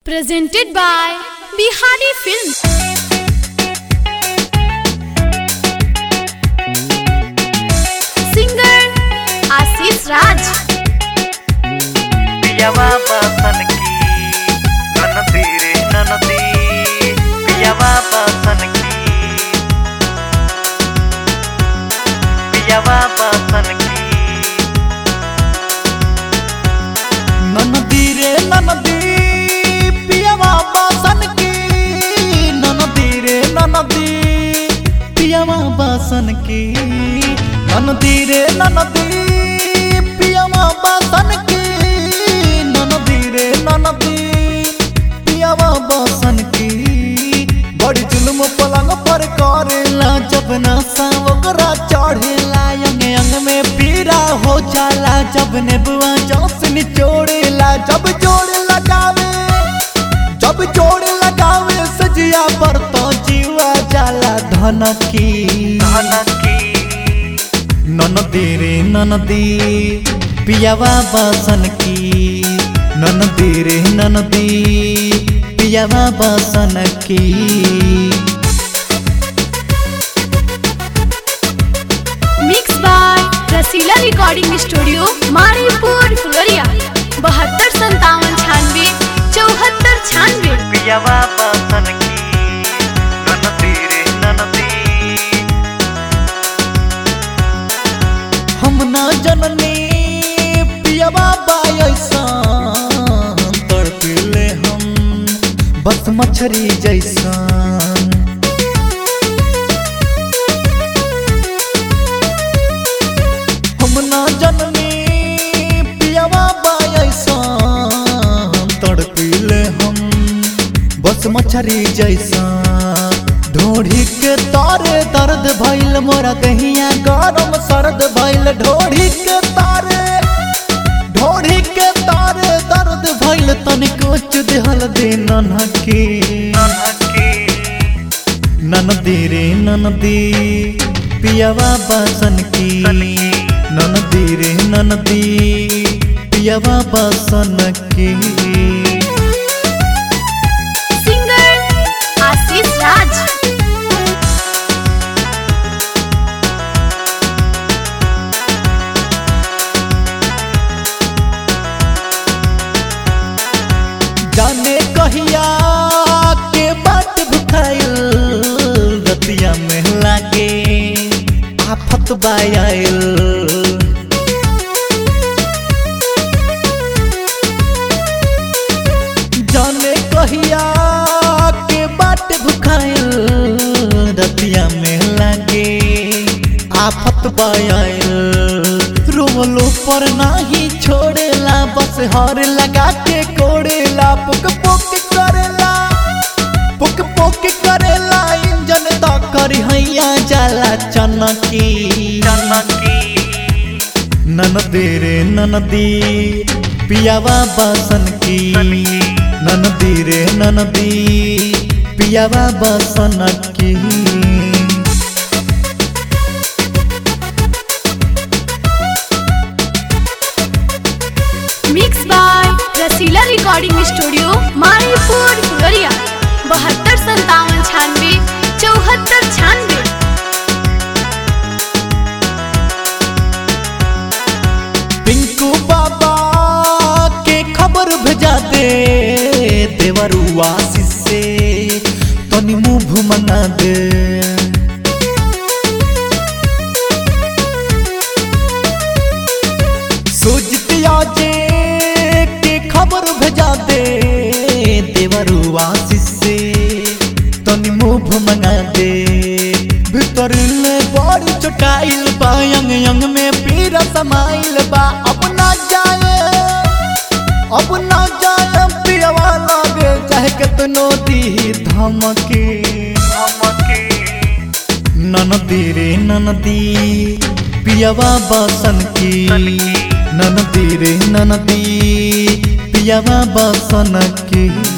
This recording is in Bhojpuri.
presented by Bihari Films. Singer Ashish Raj. पियावा बसन की ननदी रे ननदी पियावा बसन की पियावा बसन की ननदी रे ननदी पियवा बासन की ननदी रे ननदी पियवा बासन की ननदी रे ननदी पियवा बासन की ननदी रे ननदी पियवा बासन की बड़ी जुल्म पलंग पर करेला जब नशा ओकरा चढ़ेला अंग अंग में पीरा हो जाला जब नेबुआ जोस निचोड़ेला जब जोड़ लगावे जब जोड़ लगावे सजिया पर तो जीवा जाला धन की धन की ननदी रे ननदी पियावा बासन की ननदी रे ननदी पियावा बासन की Mixed by Rasila Recording Studio, Maripur, Fuloria. बहत्तर संतावन छानवे चौहत्तर छानवे पियावा बसन की ननदी रे ननदी हम ना जननी पियवा बायसा तड़पिले हम बस मछरी जैसा हम ना जननी पियवा बायसा तड़पिले हम बस मछरी जैसा ढोढ़ी के तारे दर्द भइल मोरा दहिया गरम सर्द भइल ढोढ़ी के तारे ढोढ़ी के तारे दर्द भइल तनिको चुदहल दे ननकी नन की ननदी रे ननदी पियवा बासन की ननदी रे ननदी पियवा बासन की सिंगर आशीष राज जाने कहिया के बात भुखाइल रतिया में लागे आफत बायल जाने कहिया के बात भुखाइल रतिया में लागे आफत बायल रोमलो पर नाही छोड़ेला बस हर लगा के कोड़ेला पुक पुक करेला पुक पुक करेला इंजन तो करी हैया जाला चनकी नन की ननदी रे ननदी पियावा बासन की ननदी रे ननदी पियावा बासन की mix by Rasila recording studio Maripur Phularia बहत्तर संतावन छानवे चौहत्तर छानवे पिंकू बाबा के खबर भेजा दे देवरू आशीष से तनी मुंह मना दे सोचतिया जे के खबर भेजा दे देवरू आशीष से तनी मुंह मंगा दे भीतर ले बड़ी चटाइल बा यंग यंग में पीरा समाइल बा अपना जाए अपना जाए पियवा लागे चाहे कितनो दी धमकी धमकी ननदी रे ननदी पियवा बासन की ननदी रे ननदी पियवा बासन की